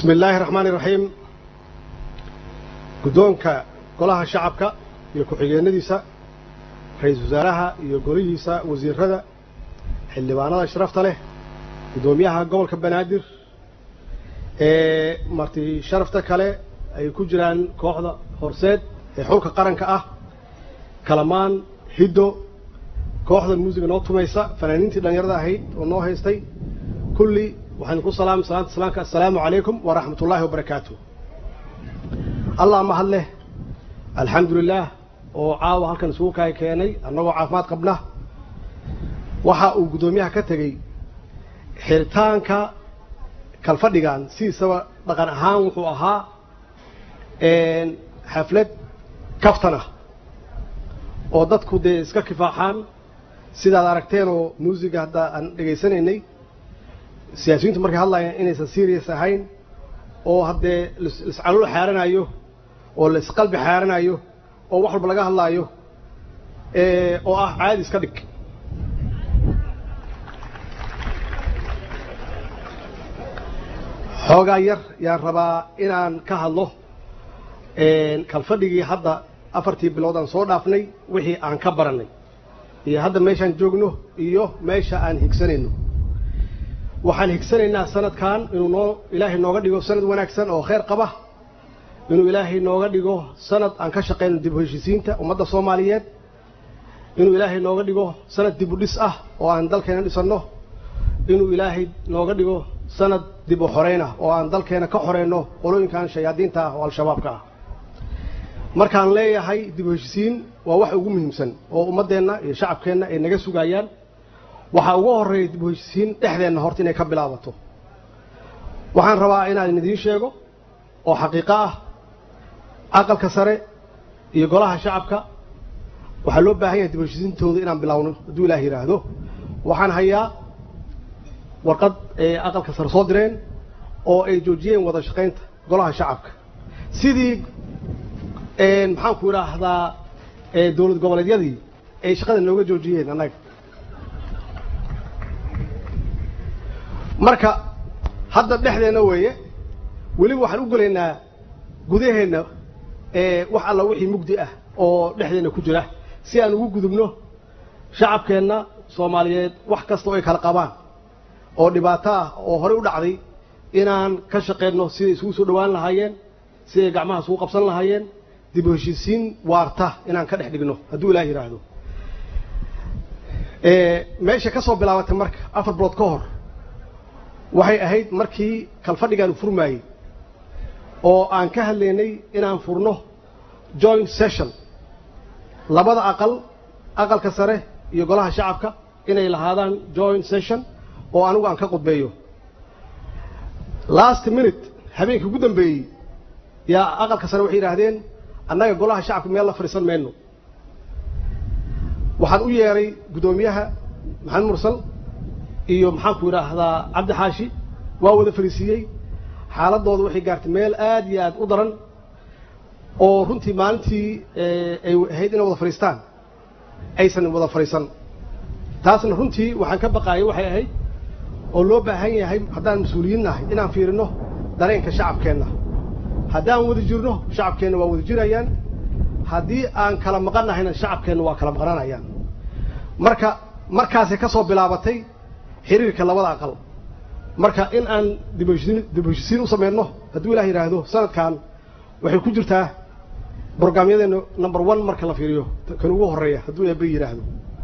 bismi illaahi raxmaani raxiim guddoonka golaha shacabka iyo ku-xigeenadiisa ra-iisul wasaaraha iyo golihiisa wasiirada xildhibaanada sharafta leh guddoomiyaha gobolka banaadir ee marti sharafta kale ay ku jiraan kooxda horseed ee xulka qaranka ah kalamaan hiddo kooxda muusiga noo tumaysa fanaaniintii dhallinyarada ahayd oo noo haystay kulli waxaan ku salaamay salaanta salaamka assalaamu calaykum waraxmat ullaahi wabarakaatu allah mahad leh alxamdu lilaah oo caawa halkan isugu kaay keenay annagoo caafimaad qabna waxa uu guddoomiyaha ka tegey xiritaanka kalfadhigan sidiisaba dhaqan ahaan wuxuu ahaa xaflad kaftan ah oo dadku dee iska kifaaxaan sidaad aragteen oo muusiga hadda aan dhegaysanaynay siyaasiyiintu markay hadlayaan inaysan serious ahayn oo haddee laiscalol xaaranayo oo laisqalbi xaaranayo oo wax walba laga hadlaayo oo ah caadi iska dhig xoogaa yar yaan rabaa inaan ka hadlo kalfadhigii hadda afartii bilood aan soo dhaafnay wixii aan ka barannay iyo hadda meeshaan joogno iyo meesha aan higsanayno waxaan higsanaynaa sanadkan inuu noo ilaahay nooga dhigo sanad wanaagsan oo khayr qaba inuu ilaahay nooga dhigo sanad aan ka shaqayno dib u heshiisiinta ummadda soomaaliyeed inuu ilaahay nooga dhigo sanad dib u dhis ah oo aan dalkeena dhisanno inuu ilaahay nooga dhigo sanad dib u xoreynah oo aan dalkeena ka xoreyno qolooyinkan shayaadiinta ah oo al-shabaabka ah markaan leeyahay dib u heshiisiin waa wax ugu muhiimsan oo ummaddeenna iyo shacabkeenna ay naga sugayaan waxaa ugu horreeya dib u heshiisiin dhexdeenna horta inay ka bilaabato waxaan rabaa inaan idiin sheego oo xaqiiqo ah aqalka sare iyo golaha shacabka waxaa loo baahan yahay dib u heshiisiintooda inaan bilaawno hadduu ilaah yidhaahdo waxaan hayaa warqad ay aqalka sare soo direen oo ay joojiyeen wada shaqaynta golaha shacabka sidii maxaanku idhaahdaa dowlad goboleedyadii ay shaqada nooga joojiyeen annaga marka hadda dhexdeenna weeye weliba waxaan u gelaynaa gudaheenna wax alla wixii mugdi ah oo dhexdeenna ku jira si aan ugu gudubno shacabkeenna soomaaliyeed wax kasta oo ay kala qabaan oo dhibaato ah oo horey u dhacday inaan ka shaqayno siday isugu soo dhowaan lahaayeen siday gacmaha isugu qabsan lahaayeen dib u heshiisiin waarta inaan ka dhex dhigno hadduu ilaah yidhaahdo meesha ka soo bilaabatay marka afar bilood ka hor waxay ahayd markii kalfadhigaanu furmaayey oo aan ka hadlaynay inaan furno joint session labada aqal aqalka sare iyo golaha shacabka inay lahaadaan joint session oo anigu aan ka qudbeeyo last minute habeenkii ugu dambeeyey yaa aqalka sare waxay yidhaahdeen annaga golaha shacabka meel la fadhiisan mayno waxaan u yeeray guddoomiyaha maxamed mursal iyo maxaanku idhaahdaa cabdi xaashi waa wada fadhiisiiyey xaaladooda waxay gaartay meel aad iyo aad u daran oo runtii maalintii ay ahayd inay wada fadhiistaan aysan wada fadhiisan taasna runtii waxaan ka baqaayay waxay ahayd oo loo baahan yahay haddaan mas-uuliyiin nahay inaan fiirino dareenka shacabkeenna haddaan wada jirno shacabkeenna waa wada jirayaan haddii aan kala maqan nahayna shacabkeenna waa kala maqnanayaan marka markaasay ka soo bilaabatay xiriirka labada aqal marka in aan dib u heshisiin u samayno hadduu ilaah yidhaahdo sanadkan waxay ku jirtaa brograamyadeena number one marka la fiiriyo kan ugu horreeya hadduu eeba yidhaahdo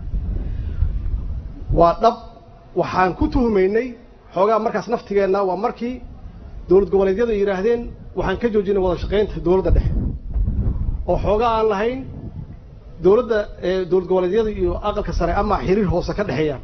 waa dhab waxaan ku tuhumaynay xoogaa markaas naftigeenna waa markii dowlad goboleedyada yidhaahdeen waxaan ka joojinay wada shaqaynta dowladda dhexe oo xoogaa aan lahayn dowladda dowlad goboleedyada iyo aqalka sare ama xiriir hoose ka dhexeeyaan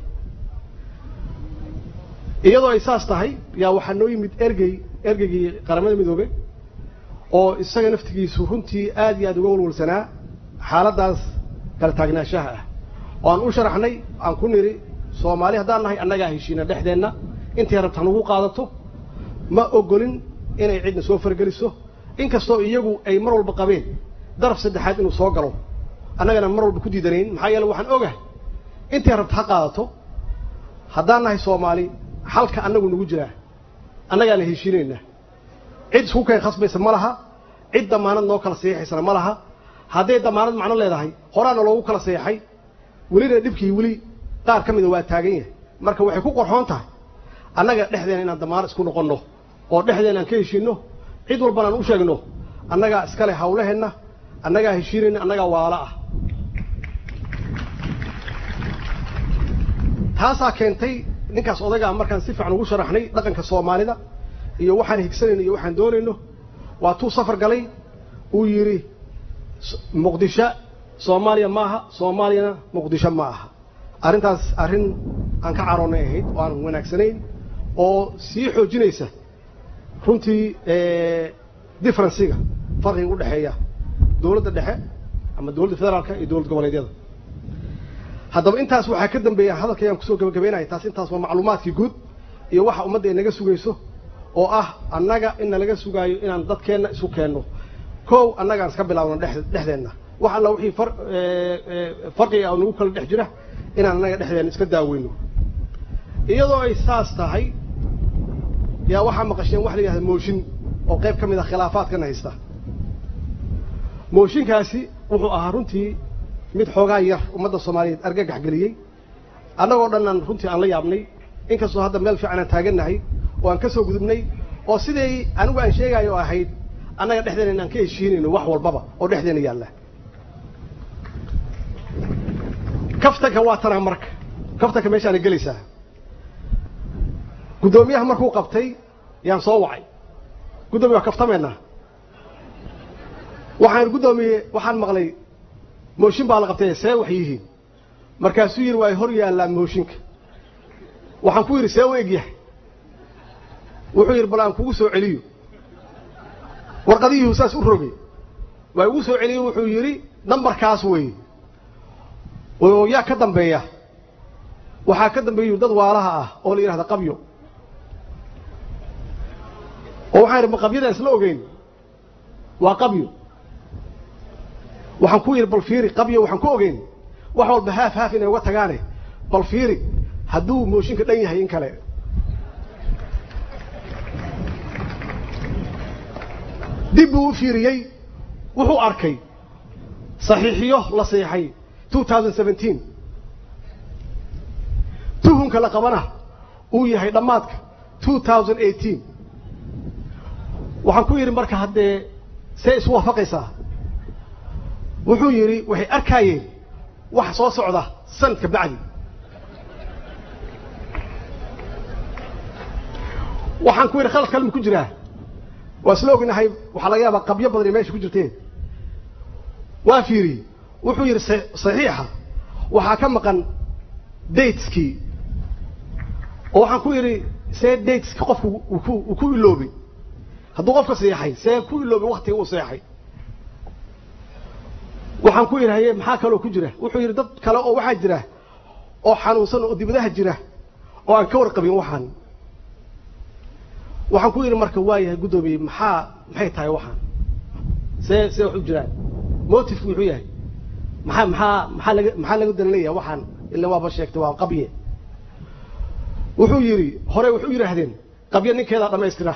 iyadoo ay saas tahay yaa waxaa noo yimid ergey ergeygii qaramada midoobe oo isaga naftigiisu runtii aad iyo aad uga walwalsanaa xaaladdaas kala taagnaanshaha ah oo aan u sharaxnay aan ku nidhi soomaali haddaan nahay annagaa heshiina dhexdeenna intay rabta hanugu qaadato ma ogolin inay cidna soo fargeliso inkastoo iyagu ay mar walba qabeen daraf saddexaad inuu soo galo annagana mar walba ku diidanayn maxaa yeele waxaan ogahay intay rabta ha qaadato haddaan nahay soomaali xalka annagu nagu jiraa annagaana heshiinaynaa cid isku keen khasbaysa ma laha cid damaanad noo kala saxiixaysana ma laha hadday damaanad macno leedahay horaana loogu kala saxiixay welina dhibkii weli qaar ka mida waa taagan yahay marka waxay ku qorxoon tahay annaga dhexdeena inaan damaanad isku noqonno oo dhexdeena aan ka heshiinno cid walbana aan u sheegno annagaa iskale hawlaheenna annagaa heshiinayna annagaa waala ah taasaa keentay ninkaas odagaa markaan si fiican ugu sharaxnay dhaqanka soomaalida iyo waxaan higsanayno iyo waxaan doonayno waa tuu safar galay uu yidhi muqdisho soomaaliya ma aha soomaaliyana muqdisho ma aha arrintaas arrin aan ka caroonnay ahayd oo aan wanaagsanayn oo sii xoojinaysa runtii differenciga farqiga u dhexeeya dowladda dhexe ama dowladda federaalka iyo dowlad goboleedyada haddaba intaas waxaa ka dambeeya hadalkayaan kusoo gabagabaynaya taas intaas waa macluumaadkii guud iyo waxa ummadda ay naga sugayso oo ah annaga in nalaga sugaayo inaan dadkeenna isu keenno kow annagaan iska bilaabno dhex dhexdeenna wax alla wixii far farqiga oo nagu kala dhex jira inaan annaga dhexdeenna iska daaweyno iyadoo ay saas tahay yaa waxaa maqasheen wax la yidhahda mooshin oo qayb ka mid ah khilaafaadkana haysta mooshinkaasi wuxuu ahaa runtii mid xoogaa yar ummadda soomaaliyeed argagax geliyey annagoo dhannan runtii aan la yaabnay inkastoo hadda meel fiican aan taagannahay oo aan ka soo gudubnay oo siday anigu aan sheegaayo oo ahayd annaga dhexdeena inaan ka heshiinayno wax walbaba oo dhexdeena yaalla kaftanka waa tanaa marka kaftanka meeshaana gelaysaa guddoomiyaha markuu qabtay yaan soo wacay guddoomiya waa kaftameena waxaan guddoomiye waxaan maqlay mooshin baa la qabtay see wax yihiin markaasuu yidhi waa hor yaallaan mooshinka waxaan ku yidhi see u egyahay wuxuu yidhi bal aan kugu soo celiyo warqadiyuhu saas u rogay waa igu soo celiyo wuxuu yidhi nambarkaas weeye oo yaa ka dambeeya waxaa ka dambeeyu dad waalaha ah oo la yidhahda qabyo oo waxaan idhi ma qabyadaan isla ogeyn waa qabyo waxaan ku yidhi bal fiiri qabyo waxaan ku ogeyn wax walba haaf haaf inay uga tagaane bal fiiri hadduu mooshinka dhan yahay in kale dib buu u fiiriyey wuxuu arkay saxiixiyo la saxiixay two thousand seventeen tuhunka la qabana uu yahay dhammaadka two thousand eighteen waxaan ku yidhi marka haddee see isu waafaqaysaa wuxuu yidhi waxay arkaayeen wax soo socda sanadka bacdi waxaan ku yidhi khalad kalma ku jiraa waa isla ognahay waxaa laga yaabaa qabyo badan ay meesha ku jirteen waa fiiriyey wuxuu yidhi saxiixa waxaa ka maqan dateskii oo waxaan ku yidhi see dateski qofku uu ku iloobay hadduu qofka seexay see ku iloobay waktiga uu seexay waxaan ku yidhi haye maxaa kaloo ku jira wuxuu yidhi dad kale oo waxaa jira oo xanuunsan oo dibadaha jira oo aan ka warqabin waxaan waxaan ku yidhi marka waa yahay guddoomiye maxaa maxay tahay waxaan see see wax u jiraan motifku muxuu yahay maxaa maxaa maxaa laga maxaa laga dan leeyahay waxaan ila waaba sheegtay waa qabye wuxuu yidhi hore waxay u yidhaahdeen qabye ninkeedaa dhammaystira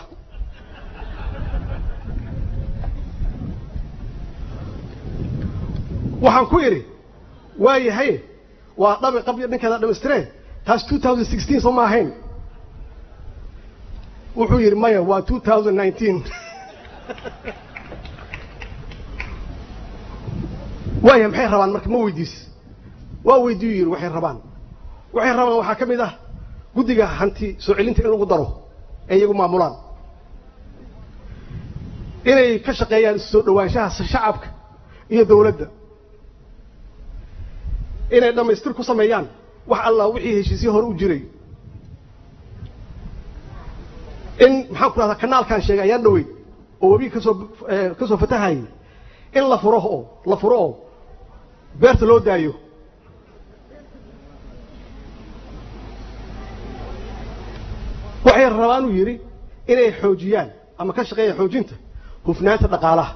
waxaan ku idhi waa yahay waa dhabi qabyo ninkeeda dhamaystireen taas two thousand sixteen soo ma ahayn wuxuu yidhi maya waa two thousand nineteen waaya maxay rabaan marka ma weydiis waa weydiiyu yidhi waxay rabaan waxay rabaan waxaa ka mid ah guddiga hanti soo celinta in lagu daro ee iyagu maamulaan inay ka shaqeeyaan isu soo dhowaanshaha shacabka iyo dawladda inay dhammaystir ku sameeyaan wax allah wixii heshiisyo hore u jiray in maxaan ku rahdaa kanaalkaan sheegay ayaan dhaweyn oo webiga kasoo ka soo fatahayay in la furo oo la furo oo beerta loo daayo waxay rabaan uu yidhi inay xoojiyaan ama ka shaqeeyaan xoojinta hufnaanta dhaqaalaha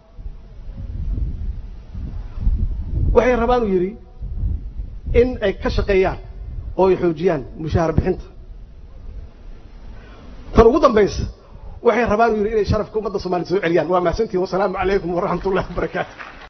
waxay rabaan uu yidhi in ay ka shaqeeyaan oo ay xoojiyaan mushaahar bixinta tan ugu dambaysa waxay rabaan uu yidhi inay sharafka ummadda soomaaliyed soo celiyaan waa mahadsantihin wasalaamu calaykum waraxmat ullahi wabarakaatu